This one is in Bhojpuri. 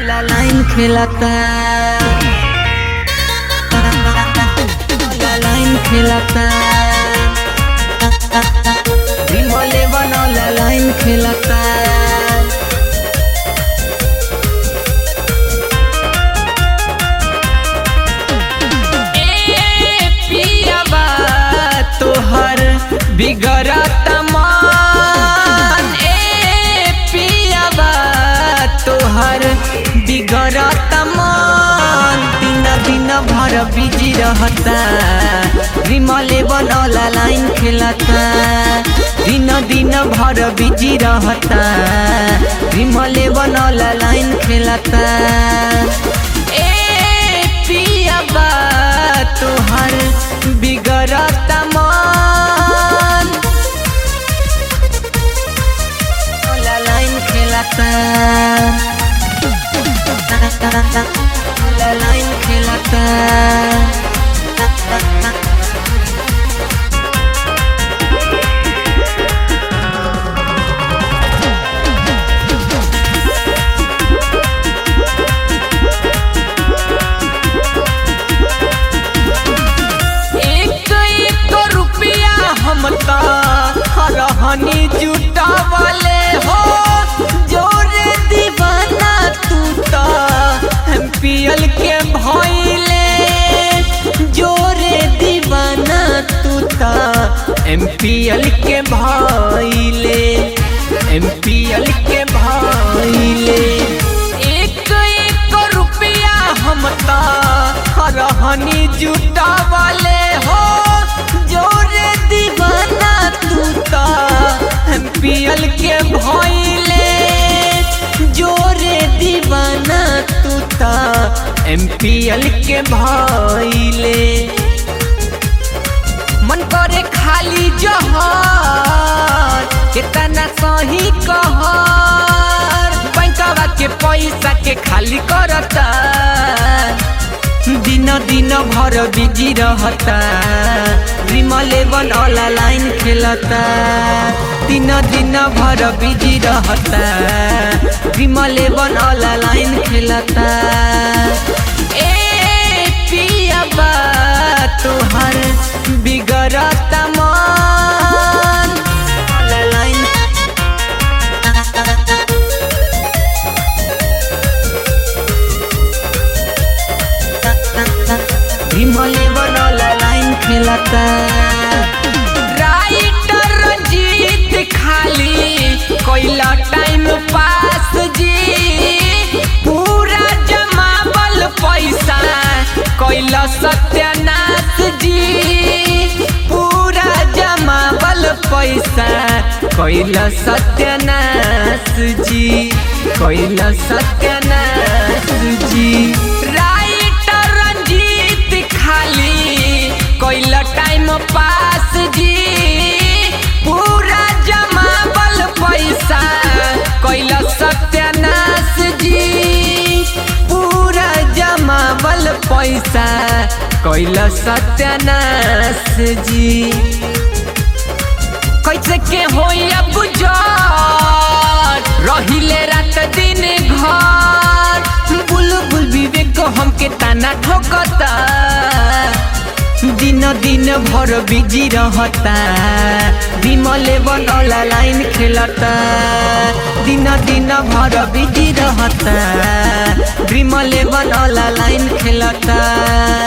वाला लाइन खेलता वाला लाइन खेलता विमले बनौला लाइन खेलता ए पियाबा तोहर बिगड़त मन ए पियाबा तोहर बिगड़त मन दिन दिन भर बिजी रहता विमले बनौला लाइन खेलता दिन दिन भर बिजी रहता विमले बनौला लाइन खेलता ए पियाबा तोहर बिगड़त मन ओला लाइन खेलता ओला लाइन खेलता एक एक रुपया हम ता हरहनी जुटावले हो जोरे दीवाना तू ता एमपीएल के भइले जोरे दीवाना तू ता एमपीएल के भइले एमपीएल के भइले एक एक रुपया हम ता हरहनी जुटावले हो जोरे दीवाना तू ता एमपीएल के भइले जोरे दीवाना तू ता एमपीएल के भइले मन करे खाली जहर कितना सही कहर बैंकवा के पैसा के खाली करता दिन दिन भर बिजी रहता विमले बनौला लाइन खेलता दिन दिन भर बिजी रहता विमले बनौला लाइन खेलता ए पियाबा तोहर बिगड़त मन वाला लाइन विमले बनौला लाइन खेलता राइटर रंजीत खाली कोइला टाइम पास जी पूरा जमावल पैसा कोइला सत्यानाश जी पूरा जमावल पैसा कोइला सत्यानाश जी कोइला सत्यानाश जी राइटर रंजीत खाली कोइला टाइम पास जी पूरा जमावल पैसा कोइला सत्यानाश जी पूरा जमावल पैसा कोइला सत्यानाश जी कैसे के होई अब गुजार रहिले रात दिन घर बुलबुल विवेक हमके ताना ठोकता दिन दिन भर बिजी रहता विमले बनौला लाइन खेलता दिन दिन भर बिजी रहता विमले बनौला लाइन खेलता